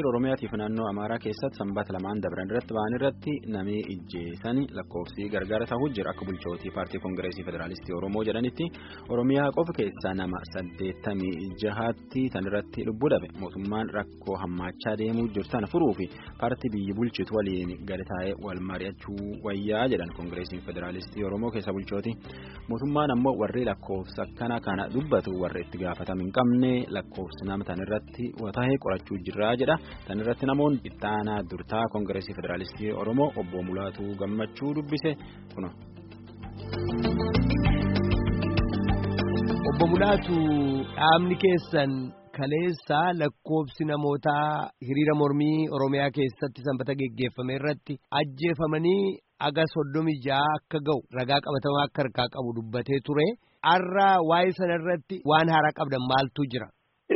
hiriira Oromiyaatiif naannoo Amaaraa keessatti sanbata lamaan dabran irratti ba'an irratti namni ijjeessanii lakkoofsi gargaara ta'uu jira akka bulchootii paartii koongireesii federaalistii Oromoo jedhanitti Oromiyaa qofa keessaa nama saddeettamii jahaatti tan irratti lubbuu dhabe mootummaan rakkoo hammaachaa deemuu jirtan furuu fi paartii biyyi bulchitu waliin gadi taa'ee wal mari'achuu wayyaa jedhan koongireesiin federaalistii Oromoo keessa bulchooti mootummaan ammoo warri lakkoofsa kana kana dubbatu warri itti gaafatama hin qabne lakkoofsi nama tan irratti wataa'ee qorachuu jirraa jedha tan irratti namoonni itti aanaa durtaa koongireesii federaalistii oromoo obbo mulaatuu gammachuu dubbise kuna. obbo mulaatu dhaabni keessan kaleessaa lakkoofsi namootaa hiriira mormii oromiyaa keessatti sanbata geggeeffame irratti ajjeefamanii aga soddomi ja'a akka ga'u ragaa qabatamaa akka harkaa qabu dubbatee ture har'a waa'ee sana irratti waan haaraa qabdan maaltu jira.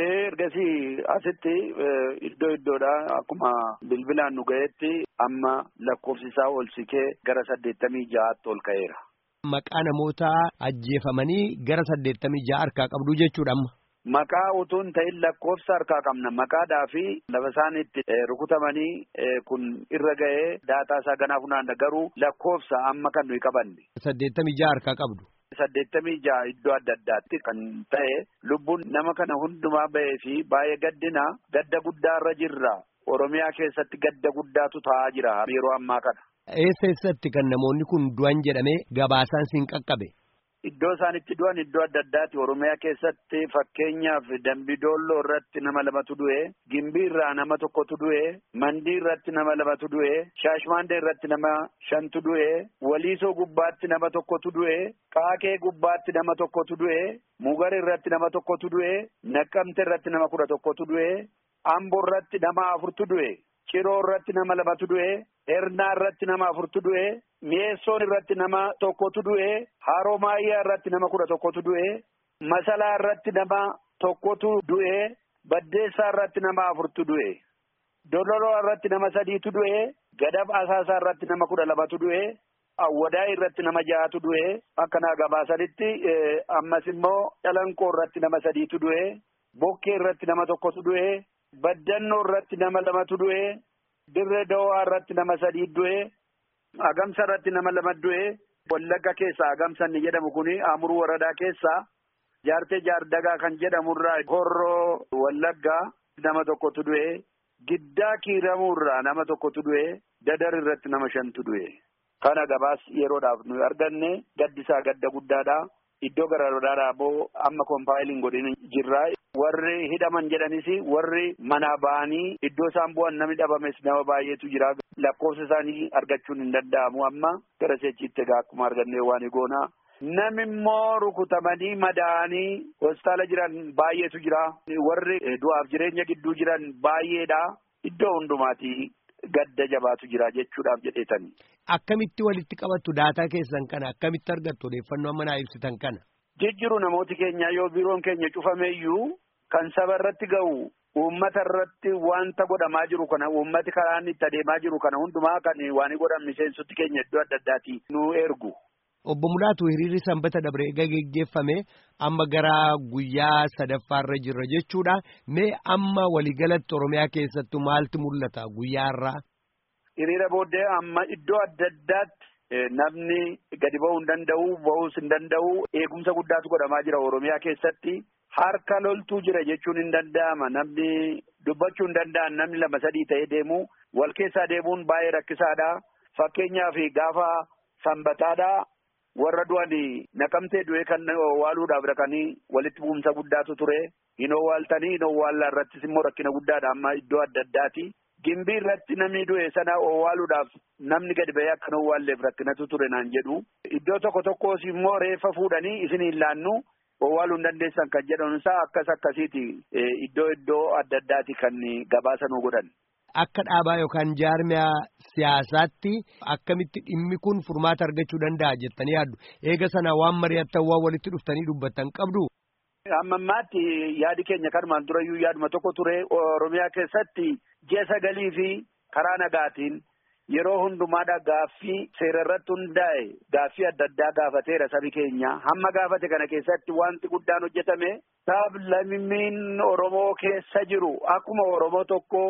ergasii asitti iddoo iddoodha akkuma bilbilaan nu ga'etti amma lakkoofsi isaa ol sikee gara saddeettamii ja'aatti ol ka'eera. Maqaa namoota ajjeefamanii gara saddeettamii ja'a harkaa qabdu jechuudha amma. Maqaa utuu hin ta'in lakkoofsa harkaa qabna maqaadhaa fi lafa isaan itti rukutamanii kun irra ga'ee daataa isaa ganaa funaanna garuu lakkoofsa amma kan nuyi qabanne. Saddeettamii ja'a harkaa qabdu. saddeettamii ja'a iddoo adda addaatti kan ta'e lubbuun nama kana hundumaa ba'ee fi baay'ee gaddina gadda guddaarra jirra oromiyaa keessatti gadda guddaatu ta'aa jira yeroo ammaa kana. Eessa eessatti kan namoonni kun du'an jedhamee gabaasaan siin qaqqabe. Iddoo isaan itti du'an iddoo adda addaati oromiyaa keessatti fakkeenyaaf dambidooloo irratti nama lamatu du'e gimbii irraa nama tokkotu du'e mandii irratti nama lamatu du'e shaashmaandee irratti nama shantu du'e waliisoo gubbaatti nama tokkotu du'e qaakee gubbaatti nama tokkotu du'e mugar irratti nama tokkotu du'e naqqamte irratti nama kudha tokkotu du'e amboo irratti nama afurtu du'e ciroo irratti nama lamatu du'e ernaa irratti nama afurtu du'e mi'eessoon irratti nama tokkotu du'e haroomaayyaa irratti nama kudha tokkotu du'e masalaa irratti nama tokkotu du'e baddeessaa irratti nama afurtu du'e dololoo irratti nama sadiitu du'e gadab asaasaa irratti nama kudha lamatu du'e awwadaa irratti nama ja'atu du'e akkanaa gabaasanitti ammas immoo calanqoo irratti nama sadiitu du'e bokkee irratti nama tokkotu du'e baddannoo irratti nama lamatu du'e dirree dawaa irratti nama sadii du'e agamsa irratti nama lama du'e wallagga keessa agamsa inni jedhamu kuni amuruu waradaa keessa jaartee jaardagaa kan jedhamurraa horroo wallaggaa nama tokkotu du'e giddaa kiiramuurraa nama tokkotu du'e dadar irratti nama shantu du'e kana gabaas yeroodhaaf nuyi arganne gaddisaa gadda guddaadha iddoo garaagaraadhaa boo amma koompaayiliin godhin jirra warri hidhaman jedhanis warri manaa ba'anii iddoo isaan bu'an namni dhabames nama baay'eetu jira lakkoofsa isaanii argachuun hin danda'amu amma gara seechiitti egaa akkuma argannee waan goona. Namni immoo rukutamanii madaa'anii hospitaala jiran baay'eetu jira warri du'aaf jireenya gidduu jiran baay'eedha iddoo hundumaati gadda jabaatu jira jechuudhaaf jedheetani. Akkamitti walitti qabattu daataa keessan kana akkamitti argattu odeeffannoo amma naa ibsitan kana. Jijjiru namooti keenya yoo biiroon keenya cufameeyyuu kan saba irratti ga'u uummata irratti wanta godhamaa jiru kana uummati karaa inni itti adeemaa jiru kana hundumaa kan waan godhan miseensoti keenya iddoo adda addaati nu ergu. Obbo Mulaatu hiriirri sanbata dabre eega geggeeffame amma gara guyyaa sadaffaarra jirra jechuudha. Mee amma waliigalatti Oromiyaa keessattuu maaltu mul'ata guyyaa irraa? Hiriira booddee amma iddoo adda addaatti namni gadi ba'uu hin danda'u ba'uus hin danda'u eegumsa guddaatu godhamaa jira Oromiyaa keessatti. Harka loltuu jira jechuun hin danda'ama namni dubbachuu hin danda'an namni lama sadii ta'ee deemu wal keessaa deemuun baay'ee rakkisaadha. Fakkeenyaaf gaafa sanbataadha. warra du'anii naqamtee du'ee kan owwaaluudhaaf dhaqanii walitti bu'umsa guddaatu ture hin owwaaltanii hin owwaallaa irrattis immoo rakkina guddaadha amma iddoo adda addaati. Gimbii irratti namni du'e sana owwaaluudhaaf namni gadi ba'ee akka hin owwaalleef rakkinatu ture naan jedhu. Iddoo tokko tokkos immoo reeffa fuudhanii isin hin laannu owwaaluu hin dandeessan kan jedhamu isaa akkas akkasiiti iddoo iddoo adda addaati kan gabaasa nu godhan. Akka dhaabaa yookaan jaarmiyaa siyaasaatti akkamitti dhimmi kun furmaata argachuu danda'a jettanii yaaddu. Eega sana waan mari'attan waan walitti dhuftanii dubbattan qabdu. Amma ammaatti yaadi keenya kanumaan durayyuu yaaduma tokko ture Oromiyaa keessatti ji'a sagalii fi karaa nagaatiin yeroo hundumaadha gaaffii seera irratti hundaa'e gaaffii adda addaa gaafateera sabi keenya hamma gaafate kana keessatti wanti guddaan hojjetame sablammiin Oromoo keessa jiru akkuma Oromoo tokko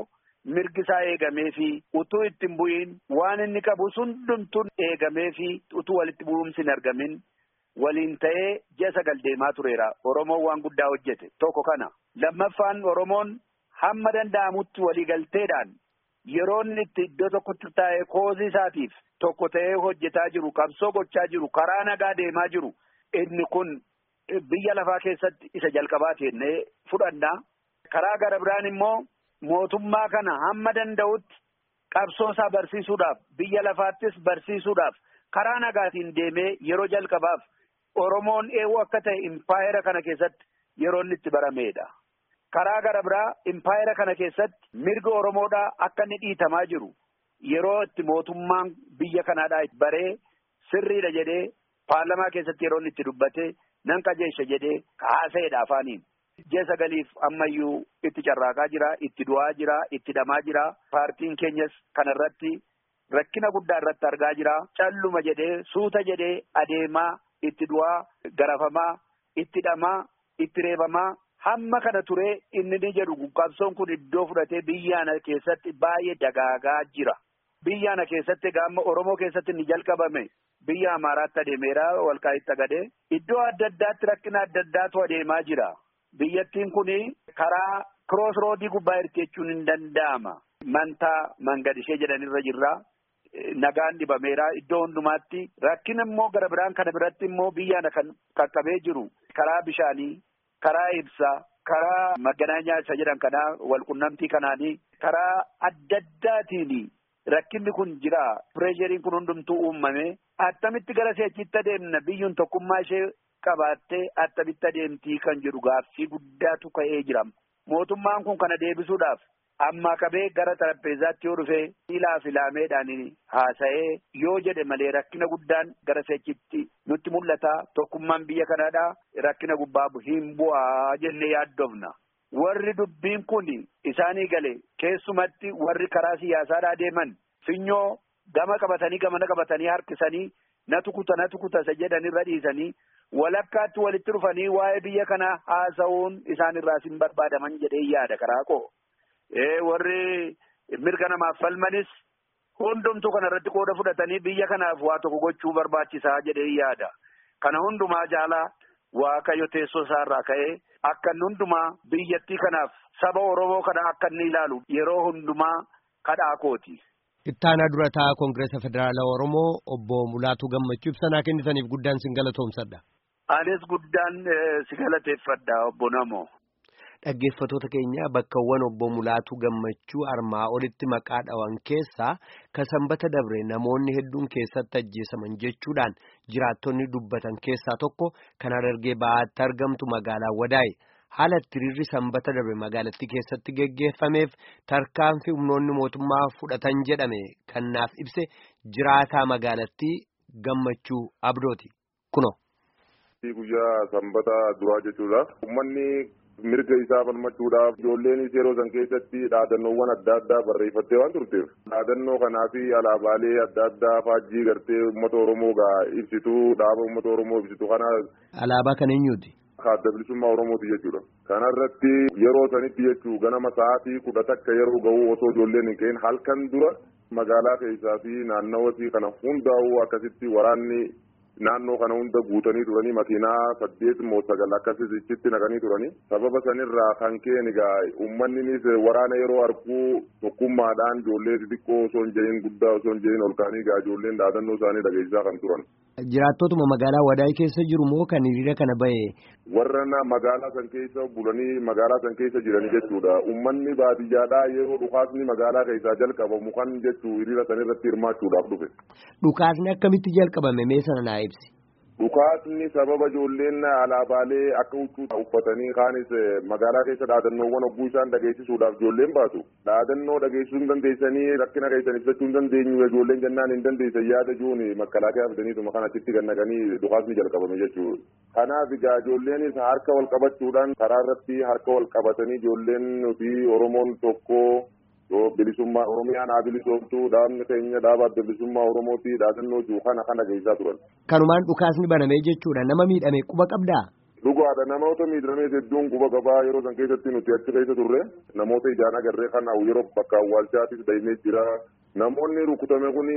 mirgi isaa eegamee fi utuu itti hin bu'iin waan inni qabu hundumtuun eegamee fi utuu walitti bu'umsi hin argamin waliin ta'ee ji'a sagal deemaa tureera. Oromoon waan guddaa hojjete tokko kana. Lammaffaan Oromoon hamma danda'amutti waliigalteedhaan yeroo inni itti iddoo tokkotti taa'ee koozii isaatiif tokko ta'ee hojjetaa jiru qabsoo gochaa jiru karaa nagaa deemaa jiru inni kun biyya lafaa keessatti isa jalqabaa jennee fudhanna. Karaa gara biraan immoo mootummaa kana hamma danda'utti qabsoo isaa barsiisuudhaaf biyya lafaattis barsiisuudhaaf karaa nagaatiin deemee yeroo jalqabaaf Oromoon eewoo akka ta'e impaayera kana keessatti yeroo inni itti barameedha. Karaa gara biraa impaayera kana keessatti mirga Oromoodhaa akka inni dhiitamaa jiru yeroo itti mootummaan biyya kanaadhaa baree sirriidha jedhee paarlamaa keessatti yeroo inni itti dubbate nan qajeesha jedhee haasa'eedha afaaniin. Ji'a sagaliif ammayyuu itti carraaqaa jira, itti du'aa jira, itti dhamaa jira. Paartiin keenyas kanarratti rakkina guddaa irratti argaa jira. Calluma jedhee suuta jedhee adeemaa itti du'aa, garafamaa, itti dhamaa, itti reebamaa. Hamma kana turee inni ni jedhu qabsoon kun iddoo fudhatee biyyaana keessatti baay'ee dagaagaa jira. Biyyaana keessatti gaamma Oromoo keessatti ni jalqabame. Biyya Amaaraatti adeemeera walqaa'itti agadee. Iddoo adda addaatti rakkina adda addaatu adeemaa jira. Biyyattiin kun karaa kiroos roodii gubbaa jirti jechuun hin danda'ama. Mantaa mangadishee jedhanirra jirra. Nagaan dhibameera iddoo hundumaatti. Rakkina immoo gara biraan kana biratti immoo biyyaana kan qaqqabee jiru. Karaa bishaanii. karaa ibsaa karaa maganaanyaa isa jedhan kanaa walqunnamtii kanaanii karaa adda addaatiin rakkinni kun jira pireesheriin kun hundumtuu uumame attamitti gara seechitti adeemna biyyuun tokkummaa ishee qabaattee attamitti adeemtii kan jedhu gaaffii guddaatu ka'ee jira mootummaan kun kana deebisuudhaaf ammaa qabee gara xarapheezaatti yoo dhufee ilaa filaameedhaan haasa'ee yoo jedhe malee rakkina guddaan gara seechitti nutti mul'ata tokkummaan biyya kanaadhaa rakkina gubbaa hin bu'aa jennee yaaddofna. Warri dubbiin kun isaanii gale keessumatti warri karaa siyaasaadhaa deeman finyoo gama qabatanii gamana qabatanii harkisanii na tukuta na tukuta isa jedhanirra dhiisanii walakkaatti walitti dhufanii waa'ee biyya kanaa haasa'uun isaanirraas hin barbaadaman jedhee yaada karaa koo. warri mirga namaaf falmanis hundumtuu kana irratti qooda fudhatanii biyya kanaaf waa tokko gochuu barbaachisaa jedhee yaada. Kana hundumaa jaalaa waaqayyo teessoo isaarraa ka'ee akka inni hundumaa biyyattii kanaaf saba Oromoo kana akka inni ilaalu yeroo hundumaa kadhaa kooti. Ittaanaa durataa Koongireesa Federaalaa Oromoo obbo Mulaatuu Gammachuu ibsanaa kennitaniif guddaan sin galatoomsadha. Anis guddaan si galateeffadha obbo Namoo. Dhaggeeffatoota keenya bakkawwan obbo Mulaatuu Gammachuu armaa olitti maqaa dhawan keessaa ka sanbata dabre namoonni hedduun keessatti ajjeesaman jechuudhaan jiraattonni dubbatan keessaa tokko kan Harargee Bahaatti argamtu magaalaa Wadaay haala hiriirri sanbata dabre magaalattii keessatti geggeeffameef tarkaanfii humnoonni mootummaa fudhatan jedhame kan naaf ibse jiraataa magaalattii Gammachuu Abdooti kuno. Guyyaa sanbata duraa jechuudha. Uummanni mirga isaa falmachuudhaaf ijoolleenis yeroo san keessatti dhaadannoowwan adda addaa barreeffattee waan turteef dhaadannoo kanaa fi alaabaalee adda addaa faajjii gartee uummata oromoo gaa ibsitu dhaaba uummata oromoo ibsitu kana. Alaabaa kan eenyuuti? Adda bilisummaa oromooti jechuudha. Kanarratti yeroo sanitti jechuu ganama sa'aatii kudha takka yeroo ga'u osoo ijoolleen hin ka'in halkan dura magaalaa keessaa fi naannawaa kana hundaa'uu akkasitti waraanni naannoo kana hunda guutanii turanii makiinaa saddeet moo sagal akkasitti naqanii turanii sababa sanirraa kan ka'e egaa uummanninis waraana yeroo arguu tokkummaadhaan ijoollee xixiqqoo osoo hin jedhin guddaa osoo hin jedhin ol ka'anii egaa ijoolleen dhaadannoo isaanii dhageessisaa kan turan. Jiraattotuma magaalaa Wadaay keessa jiru moo kan hiriira kana bahe? Warra magaalaa san keessa bulanii magaalaa san keessa jiran jechuudha. Uummanni baadiyyaadhaa yeroo dhukaasni magaalaa keessaa jalqabamu kan jechuu hiriira san irratti hirmaachuudhaaf dhufe. Dhukaasni akkamitti jalqabame mee sana naa ibsi? Dhukaasni sababa ijoolleen alaabaalee akka huccuu uffatanii kaanis magaalaa keessa dhaadannoowwan hogguu isaan dhageessisuudhaaf ijoolleen baatu. Dhaadannoo dhageessisuu hin dandeessanii rakkina keessan ibsachuu hin dandeenyu ijoolleen jennaan hin dandeessan yaada jiruun makalaakaa fidaniituma kan achitti gannaqanii dhukaasni jalqabame jechuudha. Kanaaf egaa ijoolleenis harka wal qabachuudhaan karaa irratti harka wal qabatanii ijoolleen fi Oromoon tokko bilisummaa Oromiyaan haa bilisoomtu dhaabni keenya dhaaba adda bilisummaa Oromooti dhaadannoo jiru kana kana geessaa turan. Kanumaan dhukaasni banamee jechuudha nama miidhame quba qabdaa? Dhugaadha namoota miidhamee hedduun quba qabaa yeroo san keessatti nuti achi keessa turre namoota ijaan agarree kan yeroo bakka awwaalchaatis deemee jira. Namoonni rukutame kun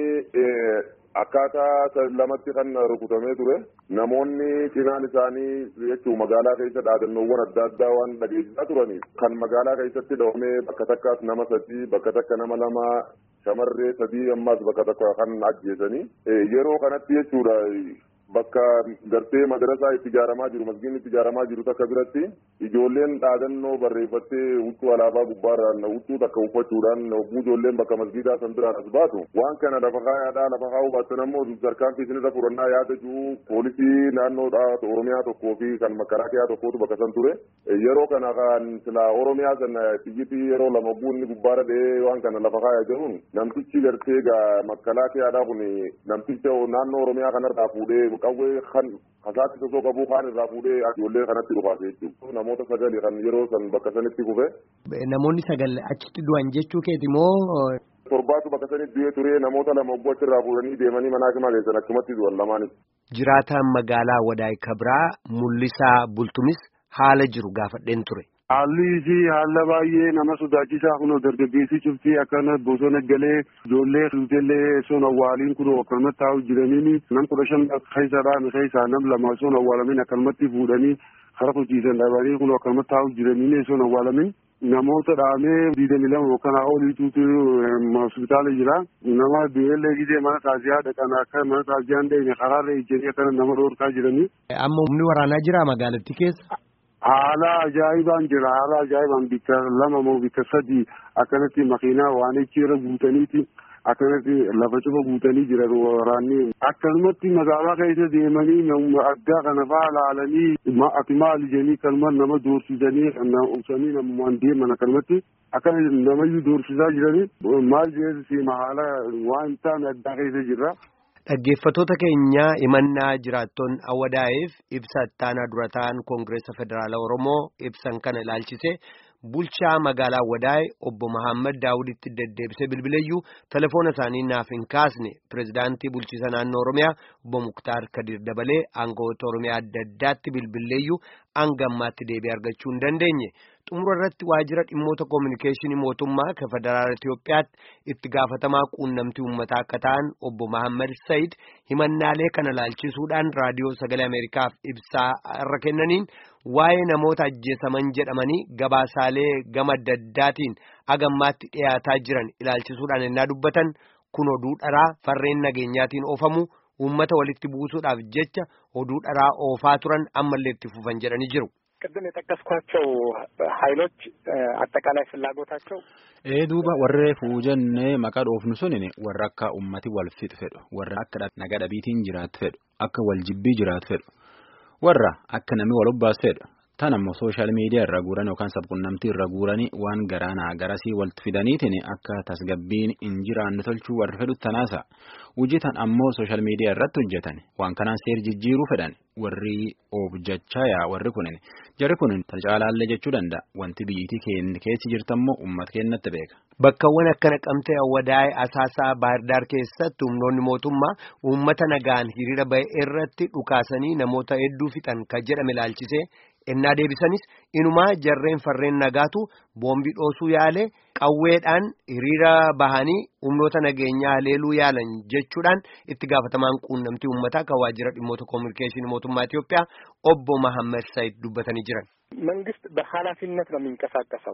akkaataa lamatti kan rukutamee ture namoonni cinaan isaanii jechuun magaalaa keessa dhaadannoowwan adda addaa waan dhageessisaa turaniif kan magaalaa keessatti dhoomee bakka takkaas nama sadii bakka takka nama lama shamarree sadii ammas bakka takka kan ajjeesanii yeroo kanatti jechuudha. Bakka gartee madarasaa itti ijaaramaa jiru masgiin itti ijaaramaa jiru takka biratti ijoolleen dhaadannoo barreeffattee huccuu alaabaa gubbaarraan huccuu takka uffachuudhaan hogguu ijoolleen bakka masgiidaa san biraan as baatu waan kana lafa kaayaadhaa lafa kaa'uu baattan ammoo tarkaanfii isinirra fudhannaa yaada jiru poolisii naannoodhaa oromiyaa tokkoo fi kan makaraakiyaa tokkootu bakka san ture yeroo kana kan sila oromiyaa san xiyyitii yeroo lama hogguu inni gubbaarra dha'ee waan kana lafa kaayaa jiruun namtichi gartee makalaakiyaadhaa kun namticha naannoo oromiyaa kanarraa fuudhee qawwee kan kasaatti sosoo qabuu kaan irraa fuudhee ijoollee kanatti dhufaase jechuudha. Namoota sagali kan yeroo san bakka sanitti kufe. Namoonni sagal achitti du'an jechuu keeti moo. Torbaatu bakka sanitti du'ee ture namoota lama obboo achirraa fuudhanii deemanii manaa kimaa keessan achumatti du'an lamaanis. Jiraataan magaalaa Wadaay Kabraa Mul'isaa Bultumis haala jiru gaafadheen ture. Haalli isii haala baay'ee nama sodaachisaa kun dargaggeessi cuftii akkana bosona galee ijoollee fuutellee son awwaaliin kun akkanumatti taa'u jiraniin nam kudha shan keessadhaan keessaa nam lama son awwaalamin akkanumatti fuudhanii kara hojiisan dhabanii kun akkanumatti taa'u jiraniin son awwaalamin namoota dhaamee diidamii lama yookaan oliituutu hospitaala jira nama du'eellee gidee mana taasisaa dhaqan akka mana taasisaan deeme karaarra ijjanii akkana nama dhoorkaa jiranii. Amma humni waraanaa jira magaalattii keessa. Haala ajaa'ibaan jira haala ajaa'ibaan bikka lama moo bikka sadi akkanatti makiinaa waan irra guutaniiti akkanatti lafa cufa guutanii jiran waraanni akkanumatti magaalaa keessa deemanii addaa kana fa'aa laalanii ati maali jedhanii kanuma nama doorsisanii ubsanii namumaan deeman akkanumatti akkana namayyuu doorsisaa jiranii maal jedhesi haala waan ta'an addaa keessa jirra. Dhaggeeffattoota keenya himannaa jiraattoon awwadaa'eef ibsa ittaanaa dura ta'an koongireessa federaalaa Oromoo ibsan kana ilaalchise bulchaa magaalaa Awwadaa'e obbo Mahammad Daawuditti deddeebisee bilbileeyyuu telefoona isaanii naaf hin kaasne pirezidaantii bulchiisa naannoo Oromiyaa obbo Muktaar Kadir dabalee aangawoota Oromiyaa adda addaatti bilbileeyyuu hanga ammaatti deebii argachuu hin dandeenye. xumura irratti waajjira dhimmoota koominikeeshinii mootummaa kan federaala Itoophiyaatti itti gaafatamaa quunnamtii uummataa akka ta'an obbo Mahammad Sayid himannaalee kana laalchisuudhaan raadiyoo sagalee Ameerikaaf ibsaa irra kennaniin waa'ee namoota ajjeesaman jedhamanii gabaasaalee gama adda addaatiin agammaatti dhiyaataa jiran ilaalchisuudhaan ennaa dubbatan kun oduu dharaa farreen nageenyaatiin oofamu uummata walitti buusuudhaaf jecha oduu dharaa oofaa turan ammallee itti fufan jedhanii jiru. ቅድም የጠቀስኳቸው ኃይሎች አጠቃላይ ፍላጎታቸው ee duuba warree fuujannee maqaa dhoofnu sunin warra akka ummati wal fixu fedhu warra akka naga dhabiitiin jiraatu fedhu akka wal jibbii jiraatu fedhu warra akka namni wal obbaas fedhu tan ammoo sooshaal miidiyaa irra guuran yookaan sabquunnamtii irra guuranii waan garaanaa garasii walitti fidaniitiin akka tasgabbiin hin jiraanne tolchuu warra fedhu tanaasa hojii tan ammoo sooshaal miidiyaa irratti hojjetan waan kanaan seer jijjiiruu fedhan warri objechaa yaa warri kunin jarri kunin tan caalaallee jechuu danda'a wanti biyyitii keessi jirtammoo uummata keenyatti beeka. Bakkawwan akka naqamtee awwadaa'ee asaasaa baardaar keessatti humnoonni mootummaa uummata nagaan hiriira ba'e irratti dhukaasanii namoota hedduu fixan kan jedhame ilaalchisee ennaa deebisanis inumaa jarreen farreen nagaatu boombii dhoosuu yaale qawweedhaan hiriira bahanii humnoota nageenyaa haleeluu yaalan jechuudhaan itti gaafatamaan quunnamtii uummataa kan waajjira dhimmoota koominikeeshinii mootummaa Itoophiyaa obbo Mahammad Said dubbatanii jiran. መንግስት በኃላፊነት ነው የሚንቀሳቀሰው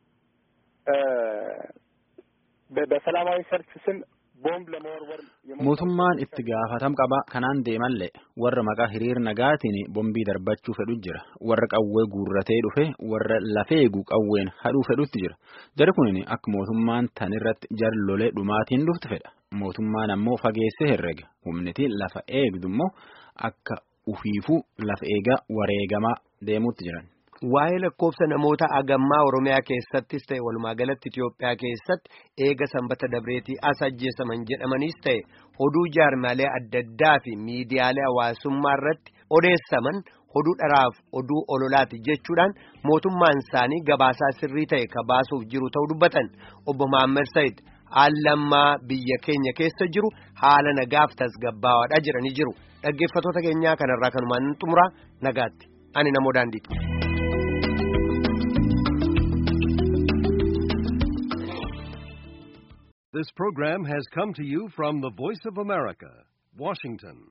በሰላማዊ ሰልፍ ስም ቦምብ ለመወርወር mootummaan itti gaafatam qaba kanaan deemallee warra maqaa hiriir nagaatiin bombii darbachuu fedhu jira warra qawwee guurratee dhufe warra lafeegu qawween hadhuu fedhutti jira jari kunin akka mootummaan tan irratti jar lolee dhumaatiin dhuftu fedha mootummaan ammoo fageessee herrega humniti lafa eegdu immoo akka ufiifuu lafa eegaa wareegamaa deemuutti jiran. Waa'ee lakkoofsa namoota agammaa Oromiyaa keessattis ta'e walumaa galatti Itoophiyaa keessatti eega sanbata dabreetii as ajjeesaman jedhamanis ta'e oduu jaarmaalee adda addaa fi miidiyaalee hawaasummaa irratti odeessaman oduu dharaaf oduu ololaati jechuudhaan mootummaan isaanii gabaasaa sirrii ta'e ka baasuuf jiru ta'uu dubbatan obbo Mahammad Said haalammaa biyya keenya keessa jiru haala nagaaf tasgabbaawaadha jedhanii jiru dhaggeeffatoota keenyaa kanarraa kanumaan xumura nagaatti. ani namoo daandiiti. This program has come to you from the Voice of America, Washington.